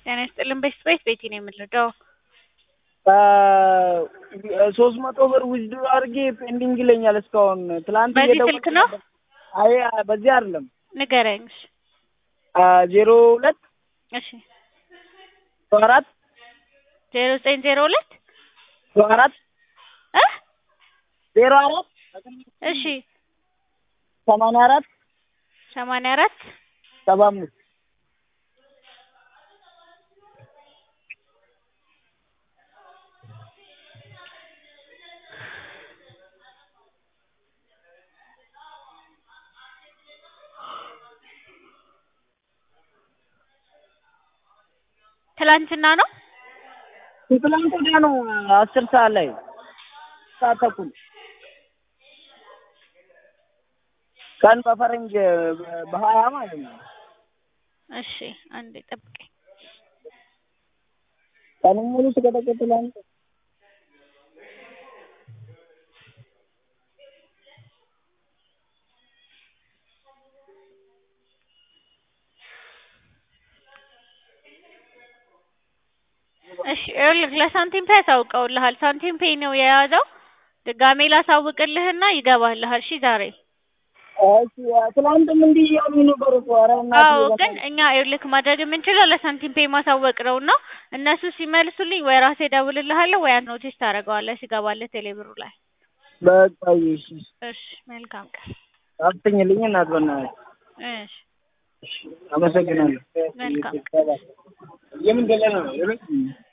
ጤና ይስጥልን ቤስት ቤት ቤቲ ነው የምንረዳው። ሶስት መቶ ብር ዊዝድሮ አድርጌ ፔንዲንግ ይለኛል እስካሁን። ትላንት በዚህ እየደወልኩ ስልክ ነው? ነበር። አይ በዚህ አይደለም። ንገረኝ። እሺ ዜሮ ሁለት እሺ አራት ዜሮ ዘጠኝ ዜሮ ሁለት አራት እ ዜሮ አራት እሺ ሰማንያ አራት ሰማንያ አራት ሰባ አምስት ትላንትና ነው። ትላንት ወዲያ ነው አስር ሰዓት ላይ ሰዓት ተኩል ቀን በፈረንጅ በሀያ ማለት ነው። እሺ አንዴ ጠብቀኝ። ቀኑን ሙሉ ስቀጠቅጥ ትላንት እሺ ይኸውልህ ለሳንቲም ፔይ አሳውቀውልሃል። ሳንቲም ፔይ ነው የያዘው። ድጋሜ ላሳውቅልህና ይገባልሃል። እሺ ዛሬ እሺ ትላንትም እንዲህ እያሉኝ ነበር እኮ ኧረ እናትዬ አዎ በቃ ግን እኛ ይኸውልህ ማድረግ የምንችለው ለሳንቲም ፔይ ማሳወቅ ነው እና እነሱ ሲመልሱልኝ ወይ ራሴ እደውልልሃለሁ ወይ አንተ ኖቲስ ታደርገዋለህ ሲገባልህ ቴሌብሩ ላይ። በቃ እሺ እሺ መልካም ቀን። አትኝልኝ እናት በእናትህ እሺ እሺ አመሰግናለሁ። መልካም የምን ገለ ነው